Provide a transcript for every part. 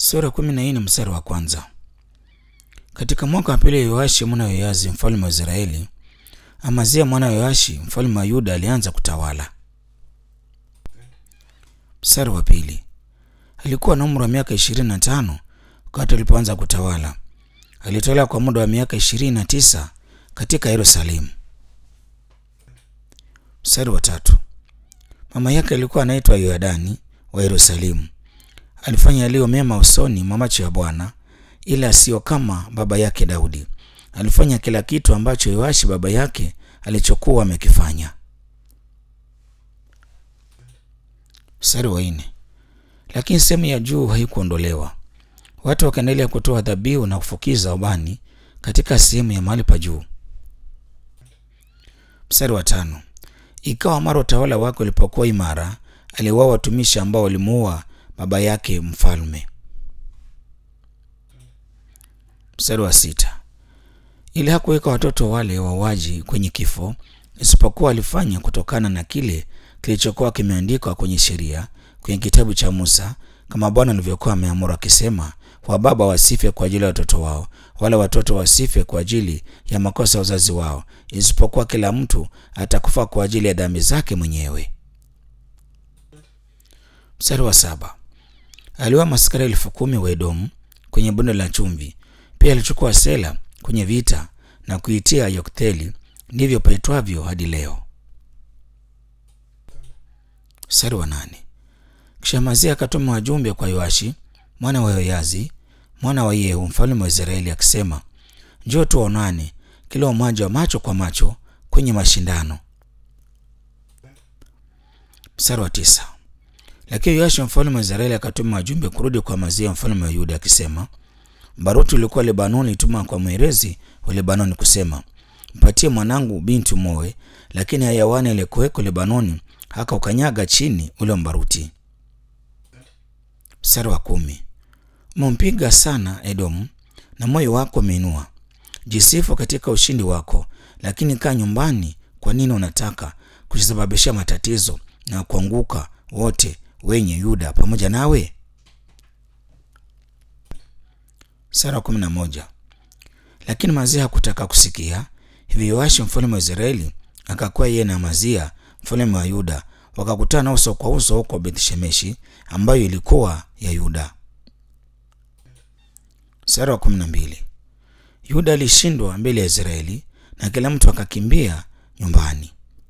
Sura kumi na nne mstari wa kwanza. Katika mwaka wa pili Yoashi mwana wa Yoazi mfalme wa Israeli, Amazia mwana wa Yoashi mfalme wa Yuda alianza kutawala. Mstari wa pili. Alikuwa na umri wa miaka ishirini na tano wakati alipoanza kutawala. Alitawala kwa muda wa miaka ishirini na tisa katika Yerusalemu. Mstari wa tatu. Mama yake alikuwa anaitwa Yoadani wa Yerusalemu. Alifanya yaliyo mema usoni mwa macho ya Bwana, ila sio kama baba yake Daudi. Alifanya kila kitu ambacho Yoashi baba yake alichokuwa amekifanya. Mstari wa nne. Lakini sehemu ya juu haikuondolewa. Watu wakaendelea kutoa dhabihu na kufukiza ubani katika sehemu ya mahali pa juu. Mstari wa tano. Ikawa mara utawala wake ulipokuwa imara, aliwao watumishi ambao walimuua baba yake mfalme. Mstari wa sita. Ili hakuweka watoto wale wauaji kwenye kifo, isipokuwa alifanya kutokana na kile kilichokuwa kimeandikwa kwenye sheria kwenye kitabu cha Musa, kama Bwana alivyokuwa ameamuru akisema, wababa wasife kwa ajili ya watoto wao, wala watoto wasife kwa ajili ya makosa ya wazazi wao, isipokuwa kila mtu atakufa kwa ajili ya dhambi zake mwenyewe. Mstari wa saba. Aliua maskari elfu kumi wa Edomu kwenye bonde la chumvi. Pia alichukua Sela kwenye vita na kuitia Yokteli, ndivyo paitwavyo hadi leo. Mstari wa nane. Kisha Amazia akatuma wajumbe kwa Yoashi mwana wa Yoyazi mwana wa Yehu mfalme wa Israeli akisema, njoo tuonane kila mmoja wa macho kwa macho kwenye mashindano. Mstari wa tisa. Lakini Yoashi mfalme wa Israeli akatuma wajumbe kurudi kwa Amazia mfalme wa Yuda akisema, baruti ulikuwa Lebanoni ituma kwa mwerezi wa Lebanoni kusema, mpatie mwanangu binti umoe, lakini hayawani aliyekuweko Lebanoni haka ukanyaga chini ule mbaruti. Mstari wa kumi. Umempiga sana Edomu na moyo wako umeinua. Jisifu katika ushindi wako, lakini kaa nyumbani. Kwa nini unataka kusababishia matatizo na kuanguka wote wenye Yuda pamoja nawe? Sura kumi na moja. Lakini Mazia hakutaka kusikia. Hivyo Yoashi mfalme wa Israeli akakuwa yeye na Mazia mfalme wa Yuda wakakutana uso kwa uso huko Bethshemeshi ambayo ilikuwa ya Yuda. Sura wa kumi na mbili. Yuda alishindwa mbele ya Israeli na kila mtu akakimbia nyumbani.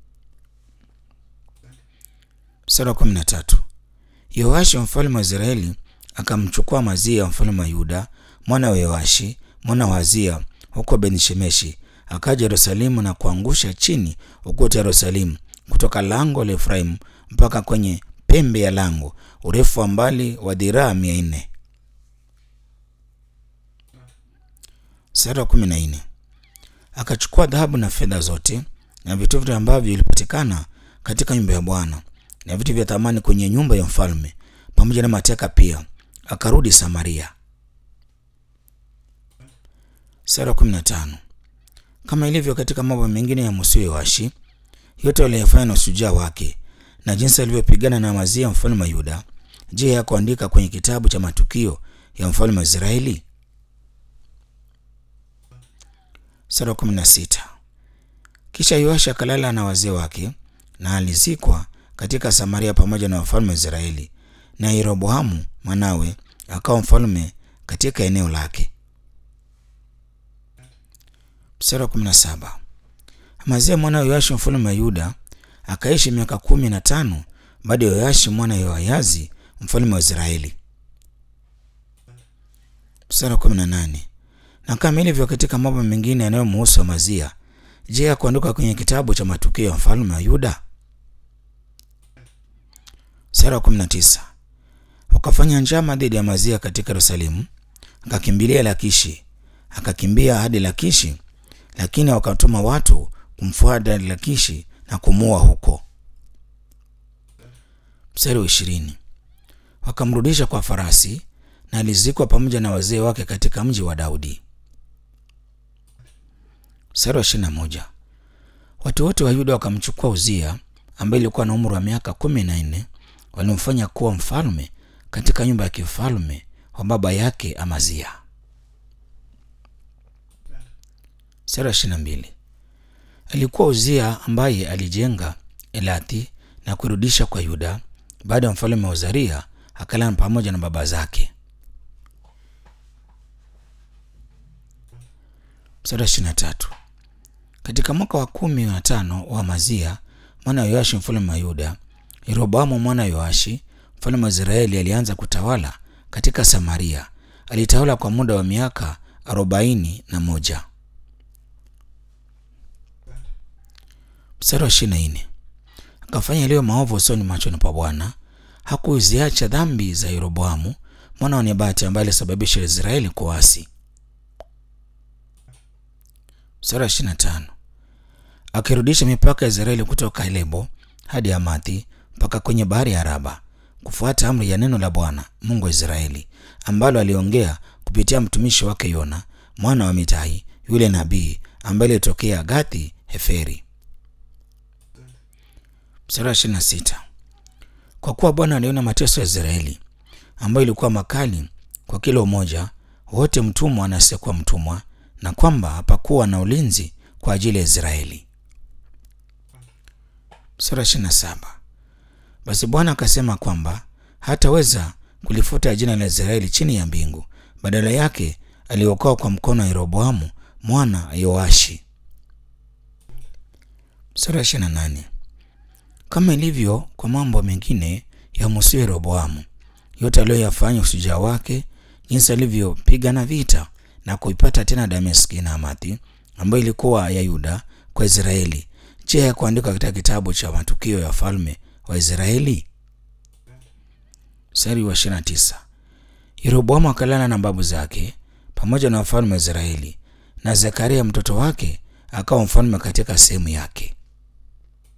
Sura wa kumi na tatu. Yoashi mfalme wa Israeli akamchukua Mazia mfalme wa Yuda mwana wa Yoashi mwana wa Azia huko Bethshemeshi, akaja Yerusalemu na kuangusha chini ukuta Yerusalemu kutoka lango la Efraimu mpaka kwenye pembe ya lango, urefu wa mbali wa dhiraa mia nne. Sura ya kumi na nne. Akachukua dhahabu na fedha zote na vitu vyote ambavyo vilipatikana katika nyumba ya Bwana na vitu vya thamani kwenye nyumba ya mfalme pamoja na mateka pia, akarudi Samaria. Sura ya kumi na tano. Kama ilivyo katika mambo mengine ya Musa Yoashi, yote waliyofanya na ushujaa wake na jinsi alivyopigana na Amazia mfalme wa Yuda, je, ya kuandika kwenye kitabu cha matukio ya mfalme wa Israeli? Sura kumi na sita. Kisha Yoashi akalala na wazee wake na alizikwa katika Samaria pamoja na wafalme wa Israeli, na Yeroboamu mwanawe akawa mfalme katika eneo lake. Sura kumi na saba. Amazia mwana wa Yoashi mfalme wa Yuda akaishi miaka kumi na tano baada ya Yoashi mwana wa Yoayazi mfalme wa Israeli. Sura kumi na nane. Na kama ilivyo katika mambo mengine yanayomhusu Amazia, je, ya kuandikwa kwenye kitabu cha matukio ya mfalme wa Yuda? Sura kumi na tisa. Wakafanya njama dhidi ya Amazia katika Yerusalemu, akakimbilia Lakishi, akakimbia hadi Lakishi, lakini wakatuma watu kumfuata Lakishi na kumuua huko. Mstari wa ishirini. Wakamrudisha kwa farasi na alizikwa pamoja na wazee wake katika mji wa Daudi. Mstari wa ishirini na moja. Watu wote wa Yuda wakamchukua Uzia ambaye ilikuwa na umri wa miaka kumi na nne walimfanya kuwa mfalme katika nyumba ya kifalme wa baba yake Amazia. Sura ishirini na mbili. Alikuwa Uzia ambaye alijenga Elathi na kurudisha kwa Yuda baada ya mfalme wa Uzaria akalala pamoja na baba zake. Mstari wa ishirini na tatu. Katika mwaka wa kumi na tano wa Amazia mwana wa Yoashi mfalme wa Yuda, Yeroboamu mwana wa Yoashi mfalme wa Israeli alianza kutawala katika Samaria. Alitawala kwa muda wa miaka arobaini na moja. Mstari wa ishirini na nne. Akafanya yaliyo maovu usoni machoni pa Bwana, hakuziacha dhambi za Yeroboamu mwana wa Nebati ambaye alisababisha Israeli kuasi. Mstari wa ishirini na tano. Akirudisha mipaka ya Israeli kutoka Lebo hadi Hamathi mpaka kwenye bahari ya Araba, kufuata amri ya neno la Bwana Mungu wa Israeli ambalo aliongea kupitia mtumishi wake Yona mwana wa Mitai yule nabii ambaye alitokea Gathi Heferi. Mstari wa ishirini na sita. Kwa kuwa Bwana aliona mateso ya Israeli ambayo ilikuwa makali kwa kila umoja, wote mtumwa na asiyekuwa mtumwa, na kwamba hapakuwa na ulinzi kwa ajili ya Israeli. Mstari wa ishirini na saba. Basi Bwana akasema kwamba hataweza kulifuta jina la Israeli chini ya mbingu, badala yake aliokoa kwa mkono wa Yeroboamu mwana Yoashi. Mstari wa ishirini na nane. Kama ilivyo kwa mambo mengine ya Musa Yeroboamu, yote aliyoyafanya ushujaa wake, jinsi alivyopigana vita na kuipata tena Dameski na Hamathi ambayo ilikuwa ya Yuda kwa Israeli. Je, ya kuandikwa katika kitabu cha matukio ya falme wa Israeli? Mstari wa 29. Yeroboamu akalala na babu zake pamoja na wafalme wa Israeli, na Zekaria mtoto wake akawa mfalme katika sehemu yake.